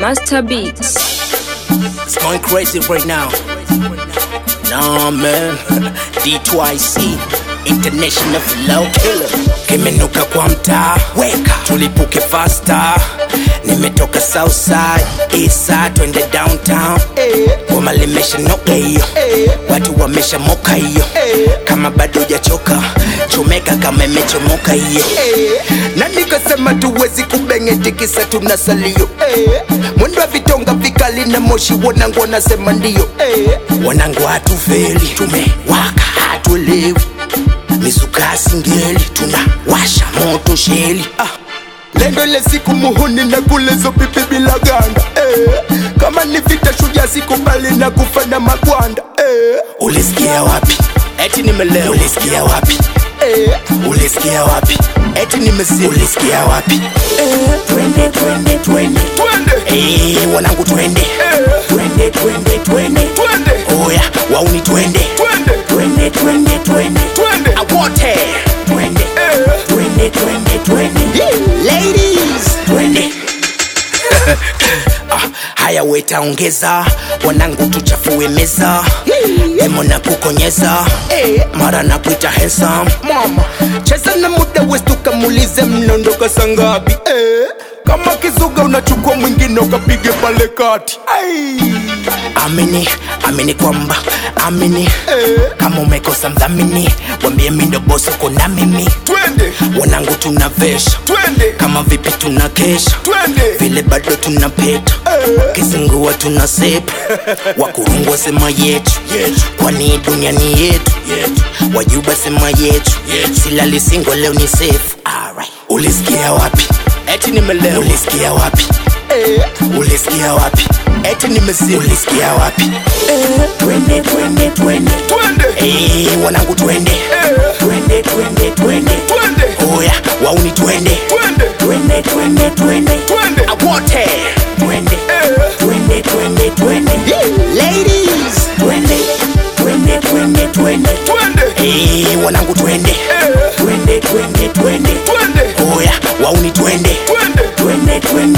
Master Beats. It's going crazy right now. Nah, man. D2IC, International Flow Killer. Kimenuka kwa mtaa, weka tulipuke faster. Nimetoka Southside, Eastside, twende downtown. Goma limesha noka hiyo, watu wamesha moka hiyo. Kama bado hujachoka, chomeka kama imechomoka hiyo. Na nikasema tuwezi kubengeti kisa tuna salio. Mwendo wa vitonga vikali na moshi, wanangu wanasema ndio. Wanangu hatufeli, tumewaka hatuelewi misuka singeli tunawasha moto sheli ah. Lendo ile siku muhuni na kulezo pipi bila ganda eh. Kama ni vita shujaa sikubali na kufa na magwanda eh. Ulisikia wapi? Eti nimelewa. Ulisikia wapi? Eh. Ulisikia wapi? Eti nimezima. Ulisikia wapi? Eh. Twende twende twende twende eh, wanangu twende eh. Twende twende twende twende oya wauni twende twende twende twende twende twende awote twende eh. twende twende twende ladies twende ah, haya weta ongeza wanangu tuchafue meza emo na kukonyeza mara na kuita handsome mama cheza na muda westu kamulize mnaondoka sangapi eh. kama kizuga unachukua mwingine ukapige pale kati Ai. amini amini kwamba amini eh. kama umekosa mdhamini wambie mindo bosi uko na mimi twende wanangu tuna vesha twende kama vipi tuna kesha twende vile bado tuna peta eh. kizingua tuna sepa wakurungwa sema yetu kwani dunia ni yetu wajuba sema yetu silali singo leo ni sefu ulisikia wapi eti nimelewa ulisikia wapi eh. ulisikia wapi eti nimezima ulisikia wapi eh. twende twende twende twende eh, wanangu twende eh. twende twende twende twende oya wauni twende twende twende twende twende twende awote twende eh. twende twende twende ladies twende twende twende twende twende eh, wanangu twende eh. twende twende twende twende oya wauni twende twende twende twende